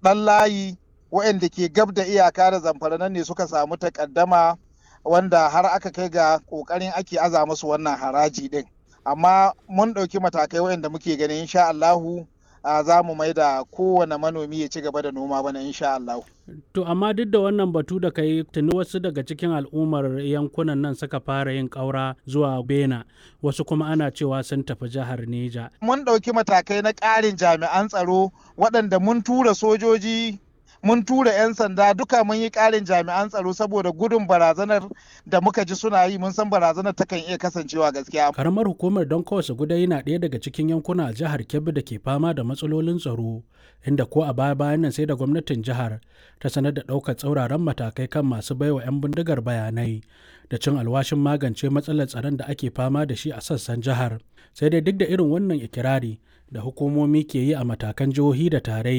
ɗan layi waɗanda ke gab da iyaka da zamfara nan ne suka samu takaddama wanda har aka kai ga ƙoƙarin ake aza musu wannan haraji ɗin amma mun ɗauki matakai waɗanda muke ganin insha Allahu za mu mai da kowane manomi ya ci gaba da noma bana insha Allahu. To amma duk da wannan batu da kai tuni wasu daga cikin al'ummar yankunan nan suka fara yin ƙaura zuwa Bena wasu kuma ana cewa sun tafi jihar Neja. Mun ɗauki matakai na ƙarin jami'an tsaro waɗanda mun tura sojoji mun tura 'yan sanda duka mun yi ƙarin jami'an tsaro saboda gudun barazanar da muka ji suna yi mun san barazanar takan iya kasancewa gaskiya. Karamar hukumar don kawai gudai na ɗaya daga cikin yankuna a jihar Kebbi da ke fama da matsalolin tsaro inda ko a baya bayan nan sai da gwamnatin jihar ta sanar da ɗaukar tsauraran matakai kan masu baiwa 'yan bindigar bayanai da cin alwashin magance matsalar tsaron da ake fama da shi a sassan jihar sai dai duk da irin wannan ikirari da hukumomi ke yi a matakan jihohi da tarayya